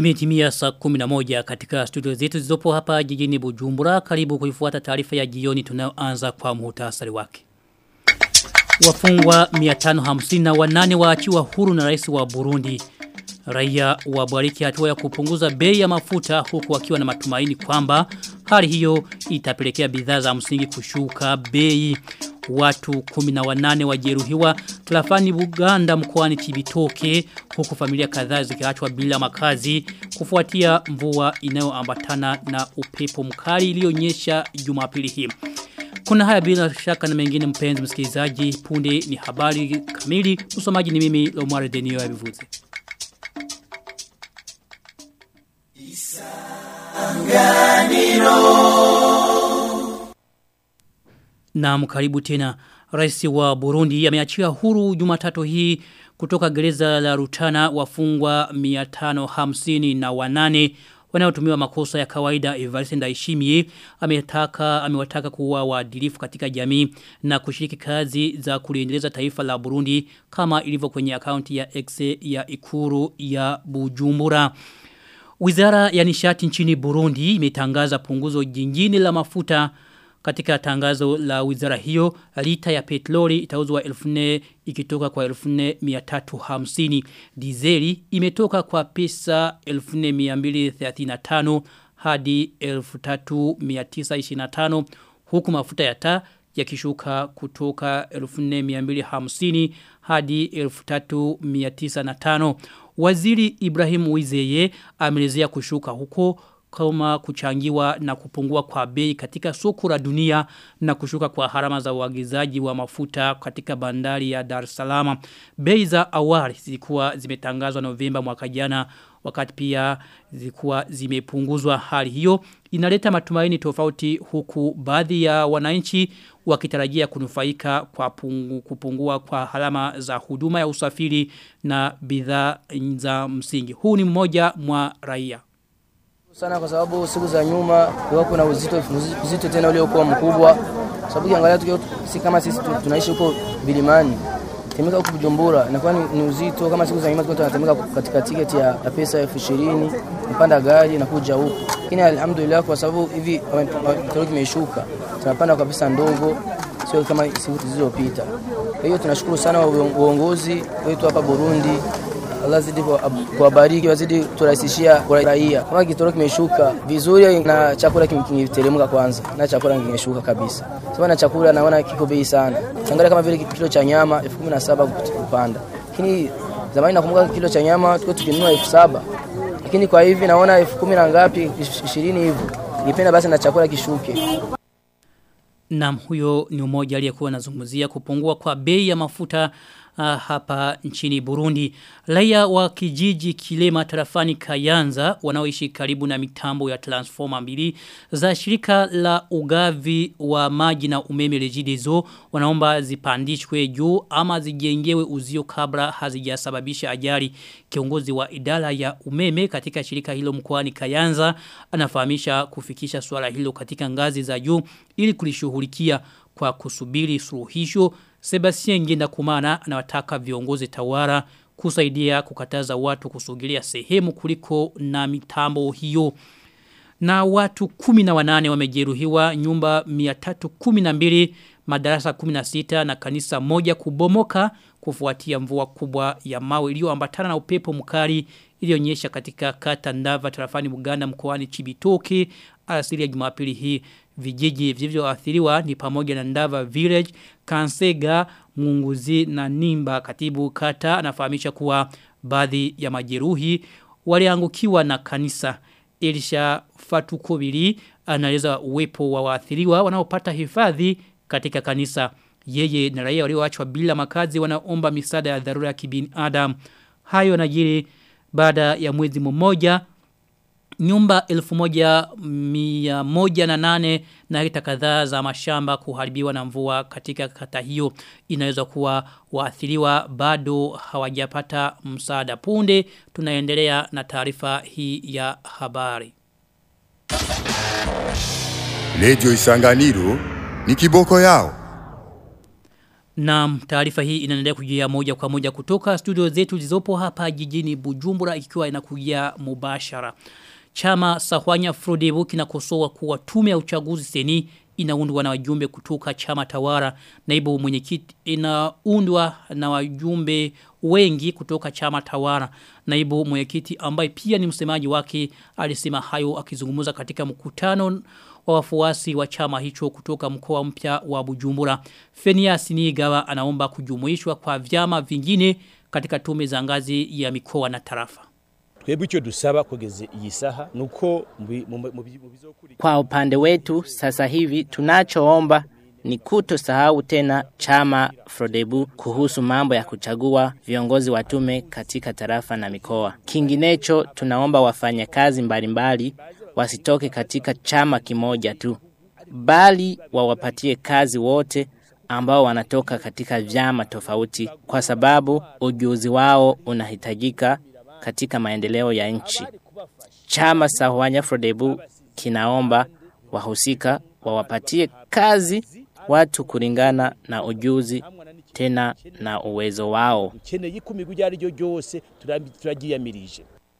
Imetimia saa 11 katika studio zetu zizopo hapa jijini Bujumbura. Karibu kuifuata taarifa ya jioni tunayoanza kwa muhtasari wake. Wafungwa 558 waachiwa huru na rais wa Burundi. Raia wabariki hatua ya kupunguza bei ya mafuta huku wakiwa na matumaini kwamba hali hiyo itapelekea bidhaa za msingi kushuka bei. Watu 18 wajeruhiwa tarafani Buganda mkoani Chibitoke huku familia kadhaa zikiachwa bila makazi kufuatia mvua inayoambatana na upepo mkali iliyonyesha Jumapili hii. Kuna haya bila shaka na mengine mpenzi msikilizaji punde ni habari kamili msomaji ni mimi Lomare Denio ya Bivuze. Na mkaribu tena Rais wa Burundi ameachia huru Jumatatu hii kutoka gereza la Rutana wafungwa 550 na wanane wanaotumiwa makosa ya kawaida Evariste Ndayishimiye ametaka amewataka kuwa waadilifu katika jamii na kushiriki kazi za kuliendeleza taifa la Burundi kama ilivyo kwenye akaunti ya X ya Ikuru ya Bujumbura. Wizara ya nishati nchini Burundi imetangaza punguzo jingine la mafuta katika tangazo la wizara hiyo lita ya petroli itauzwa 1400 ikitoka kwa 1450 dizeli imetoka kwa pesa 1235 hadi 3925 huku mafuta ya taa yakishuka kutoka 1250 hadi 3905 Waziri Ibrahim Wizeye amelezea kushuka huko kama kuchangiwa na kupungua kwa bei katika soko la dunia na kushuka kwa harama za uagizaji wa mafuta katika bandari ya Dar es Salaam. Bei za awali zilikuwa zimetangazwa Novemba mwaka jana wakati pia zilikuwa zimepunguzwa hali hiyo inaleta matumaini tofauti huku baadhi ya wananchi wakitarajia kunufaika kwa pungu, kupungua kwa halama za huduma ya usafiri na bidhaa za msingi. Huu ni mmoja mwa raia sana kwa sababu siku za nyuma kulikuwa kuna uzito uzito tena uliokuwa mkubwa sababu kiangalia tukio si kama sisi tunaishi huko Bilimani temeka huko Bujumbura inakuwa ni, ni uzito kama siku za nyuma tulikuwa tunatemeka katika tiketi ya, ya pesa elfu ishirini mpanda gari na kuja huko lakini alhamdulillah kwa sababu hivi kitoro kimeshuka tunapanda kwa pesa ndogo sio kama siku zilizopita kwa hiyo tunashukuru sana uongozi wetu hapa Burundi Allah zidi kuwabariki wazidi turahisishia raia. Kama kitoro kimeshuka vizuri na chakula kimeteremka kwanza na chakula kimeshuka kabisa. Sasa na chakula naona kiko bei sana. Angalia kama vile kilo cha nyama 17,000 kupanda. Lakini zamani nakumbuka kilo cha nyama tulikuwa tukinunua 7,000. Lakini kwa hivi naona 10,000 na ngapi 20 hivyo. Nipenda basi na chakula kishuke. Naam huyo ni umoja aliyekuwa anazungumzia kupungua kwa bei ya mafuta uh, hapa nchini Burundi. Raia wa kijiji Kilema tarafani Kayanza wanaoishi karibu na mitambo ya transformer mbili za shirika la ugavi wa maji na umeme Regideso wanaomba zipandishwe juu ama zijengewe uzio kabla hazijasababisha ajali. Kiongozi wa idara ya umeme katika shirika hilo mkoani Kayanza anafahamisha kufikisha swala hilo katika ngazi za juu ili kulishughulikia kwa kusubiri suluhisho Sebastien Ngenda Kumana anawataka viongozi tawara kusaidia kukataza watu kusogelea sehemu kuliko na mitambo hiyo. Na watu kumi na wanane wamejeruhiwa nyumba 312 madarasa 16 na kanisa moja kubomoka kufuatia mvua kubwa ya mawe iliyoambatana na upepo mkali iliyonyesha katika kata Ndava tarafani Buganda mkoani Chibitoke alasiri ya Jumapili hii vijiji vilivyoathiriwa ni pamoja na Ndava Village, Kansega, Munguzi na Nimba. Katibu kata anafahamisha kuwa baadhi ya majeruhi waliangukiwa na kanisa. Elisha Fatukobili anaeleza uwepo wa waathiriwa wanaopata hifadhi katika kanisa. Yeye na raia walioachwa bila makazi wanaomba misaada ya dharura ya kibinadamu. Hayo yanajiri baada ya mwezi mmoja nyumba elfu moja mia moja na nane na hekta kadhaa za mashamba kuharibiwa na mvua katika kata hiyo inaweza kuwa waathiriwa bado hawajapata msaada punde tunaendelea na taarifa hii ya habari Lejo Isanganiro ni kiboko yao Na taarifa hii inaendelea kujia moja kwa moja kutoka studio zetu zilizopo hapa jijini Bujumbura ikiwa inakujia mubashara. Chama Sahwanya Frodebu kinakosoa kuwa tume ya uchaguzi seni inaundwa na wajumbe kutoka chama tawara naibu mwenyekiti inaundwa na wajumbe wengi kutoka chama tawara naibu mwenyekiti ambaye pia ni msemaji wake alisema hayo akizungumza katika mkutano wa wafuasi wa chama hicho kutoka mkoa mpya wa Bujumbura Fenia Sinigawa anaomba kujumuishwa kwa vyama vingine katika tume za ngazi ya mikoa na tarafa twebwe icyo dusaba kugeza iyi saha nuko kwa upande wetu sasa hivi tunachoomba ni kutosahau tena chama Frodebu kuhusu mambo ya kuchagua viongozi wa tume katika tarafa na mikoa. Kinginecho tunaomba wafanyakazi mbalimbali wasitoke katika chama kimoja tu, bali wawapatie kazi wote ambao wanatoka katika vyama tofauti, kwa sababu ujuzi wao unahitajika katika maendeleo ya nchi. Chama Sahwanya Frodebu kinaomba wahusika wawapatie kazi watu kulingana na ujuzi tena na uwezo wao. ukeneye ikumirwa iryo ari ryo ryose turagiyamirije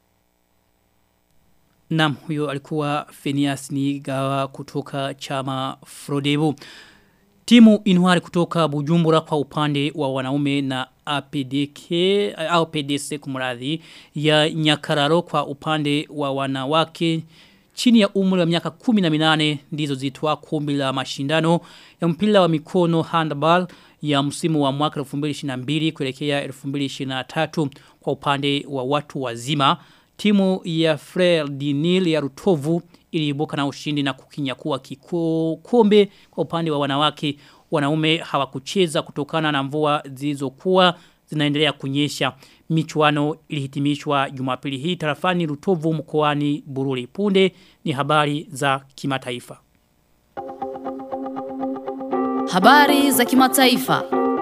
Nam huyo alikuwa Phineas Nigawa kutoka chama Frodebu. Timu Inwari kutoka Bujumbura kwa upande wa wanaume na APDK au PDC kumradhi ya Nyakararo kwa upande wa wanawake chini ya umri wa miaka 18 ndizo zitwa kumbi la mashindano ya mpira wa mikono handball ya msimu wa mwaka 2022 kuelekea 2023 kwa upande wa watu wazima timu ya Frere Dinil ya Rutovu iliibuka na ushindi na kukinyakua kikombe kwa upande wa wanawake wanaume hawakucheza kutokana na mvua zilizokuwa zinaendelea kunyesha michuano ilihitimishwa Jumapili hii tarafani Rutovu mkoani Bururi punde ni habari za kimataifa Habari za kimataifa.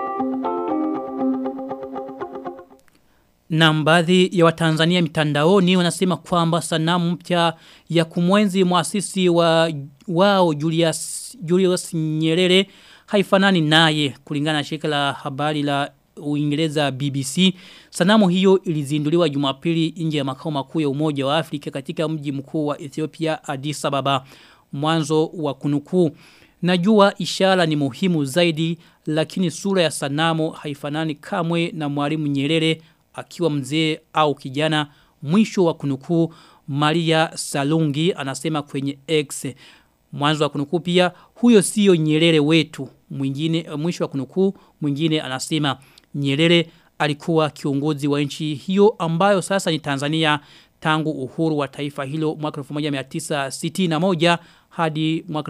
Na baadhi ya watanzania mitandaoni wanasema kwamba sanamu mpya ya kumwenzi muasisi wa wao Julius, Julius Nyerere haifanani naye kulingana na shirika la habari la Uingereza BBC. Sanamu hiyo ilizinduliwa Jumapili nje ya makao makuu ya Umoja wa Afrika katika mji mkuu wa Ethiopia Addis Ababa. Mwanzo wa kunukuu. Najua ishara ni muhimu zaidi lakini sura ya sanamu haifanani kamwe na Mwalimu Nyerere akiwa mzee au kijana mwisho wa kunukuu Maria Salungi anasema kwenye X mwanzo wa kunukuu pia huyo sio Nyerere wetu mwingine mwisho wa kunukuu mwingine anasema Nyerere alikuwa kiongozi wa nchi hiyo ambayo sasa ni Tanzania tangu uhuru wa taifa hilo mwaka 1961 hadi mwaka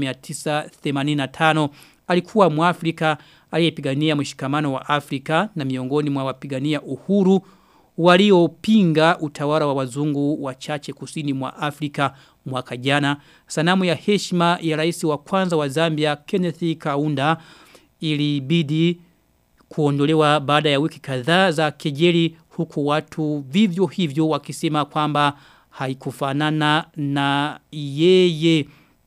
1985 alikuwa mwafrika aliyepigania mshikamano wa Afrika na miongoni mwa wapigania uhuru waliopinga utawala wa wazungu wachache kusini mwa Afrika mwaka jana. Sanamu ya heshima ya rais wa kwanza wa Zambia Kenneth Kaunda ilibidi kuondolewa baada ya wiki kadhaa za kejeli huku watu vivyo hivyo wakisema kwamba haikufanana na yeye.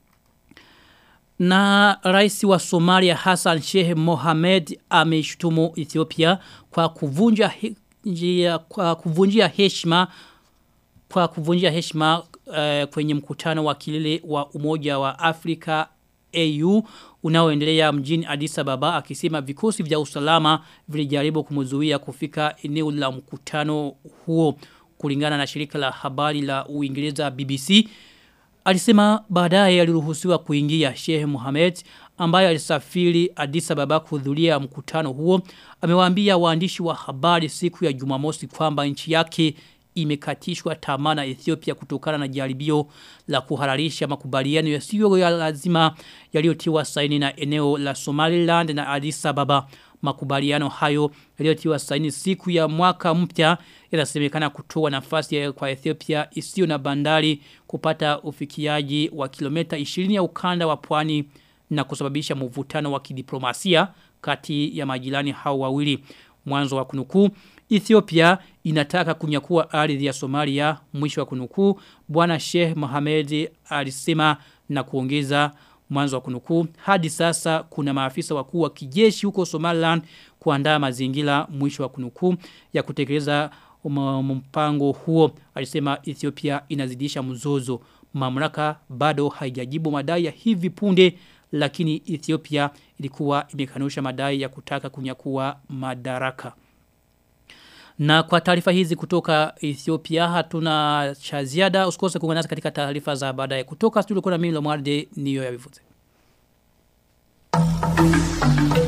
Na rais wa Somalia Hassan Sheikh Mohamed ameshutumu Ethiopia kwa kuvunja he, njia, kwa kuvunjia heshima kwa kuvunjia heshima uh, kwenye mkutano wa kilele wa Umoja wa Afrika AU unaoendelea mjini Addis Ababa akisema vikosi vya usalama vilijaribu kumzuia kufika eneo la mkutano huo kulingana na shirika la habari la Uingereza BBC alisema baadaye aliruhusiwa kuingia Sheikh Mohamed ambaye alisafiri Addis Ababa kuhudhuria mkutano huo amewaambia waandishi wa habari siku ya Jumamosi kwamba nchi yake imekatishwa tamaa na Ethiopia kutokana na jaribio la kuhararisha makubaliano yasiyo ya lazima yaliyotiwa saini na eneo la Somaliland na Addis Ababa. Makubaliano hayo yaliyotiwa saini siku ya mwaka mpya yanasemekana kutoa nafasi kwa Ethiopia isiyo na bandari kupata ufikiaji wa kilomita 20 ya ukanda wa pwani na kusababisha mvutano wa kidiplomasia kati ya majirani hao wawili. Mwanzo wa kunukuu Ethiopia inataka kunyakua ardhi ya Somalia mwisho wa kunukuu bwana Sheikh Mohamed alisema na kuongeza Mwanzo wa kunukuu hadi sasa kuna maafisa wakuu wa kijeshi huko Somaliland kuandaa mazingira mwisho wa kunukuu ya kutekeleza mpango huo alisema Ethiopia inazidisha mzozo mamlaka bado haijajibu madai ya hivi punde lakini Ethiopia ilikuwa imekanusha madai ya kutaka kunyakua madaraka na kwa taarifa hizi kutoka Ethiopia hatuna cha ziada usikose kuungana nasi katika taarifa za baadaye kutoka studio kuna mimi Lomwarde niyo ya vivuze